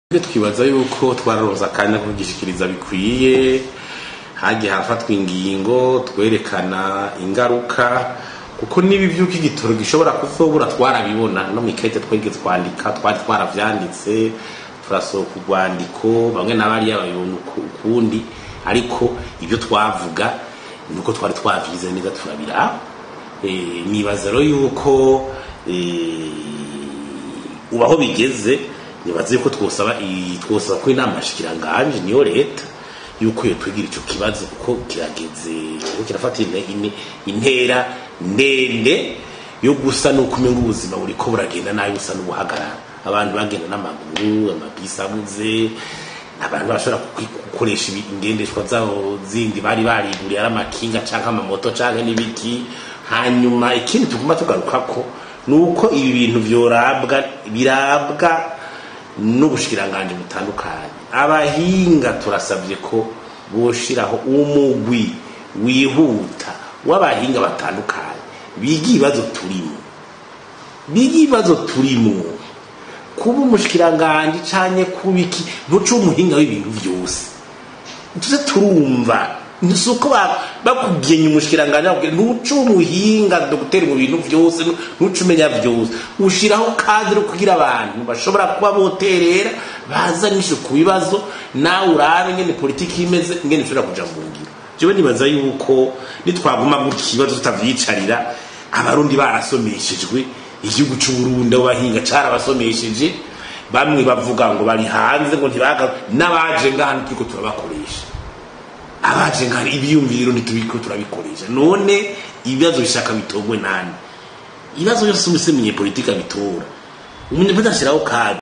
twibaza yuko twararonse akanya ko kugishikiriza bikwiye hagiye harafatwa ingingo twerekana ingaruka kuko nibi vyuko igitoro gishobora kuzobura twarabibona no mwikete twegeze twandika twari twaravyanditse turasohoka urwandiko bamwe n'abariya babibona ukundi ariko ibyo twavuga nuko twari twavyize neza turabiraba Eh, nibaza rero yuko eh, ubu aho bigeze nibaza yuko twosaba i- twosaba ko inama shikiranganje niyo leta yuko yotwigira ico kibazo kuko kirageze kuko kirafata ine- ine- intera ndende yo gusa nuko umenga ubuzima buriko buragenda nabi busa n'ubuhagarara abantu bagenda n'amaguru amabisi abuze abantu bashobora kwi- gukoresha ibi- ingendeshwa zabo zindi bari bariguriye ari amakinga canke amamoto canke n'ibiki hanyuma ikindi tuguma tugarukako ni uko ibi bintu vyorabwa birabwa n'ubushikiranganje butandukanye abahinga turasabye ko boshiraho umugwi wihuta w'abahinga batandukanye biga ibibazo turimo biga ibibazo turimo kuba umushikiranganje canke kuba iki ntuce umuhinga w'ibintu vyose tuze turumva si uko ba- bakugenya umushikiranganje bakubwira ntuce umuhinga dogiteri mu bintu vyose ntuce umenya vyose ushiraho kadire kugira abantu bashobora kuba boterera bazanishe ku bibazo nawe urabe ngene politiki imeze ngene ishobora kuja mu ngiro jewe nibaza yuko nitwaguma gutya ikibazo tutavyicarira abarundi barasomeshejwe igihugu c'uburundi abo bahinga carabasomesheje bamwe bavuga ngo bari hanze ngo ntibaga n'abaje ngaha turiko turabakoresha abaje ngaha ibiyumviro ntitubiko turabikoresha none ibibazo bishaka bitogwe nani ibibazo byose umusemenye politika bitora umunyepolitiki ashyiraho kadi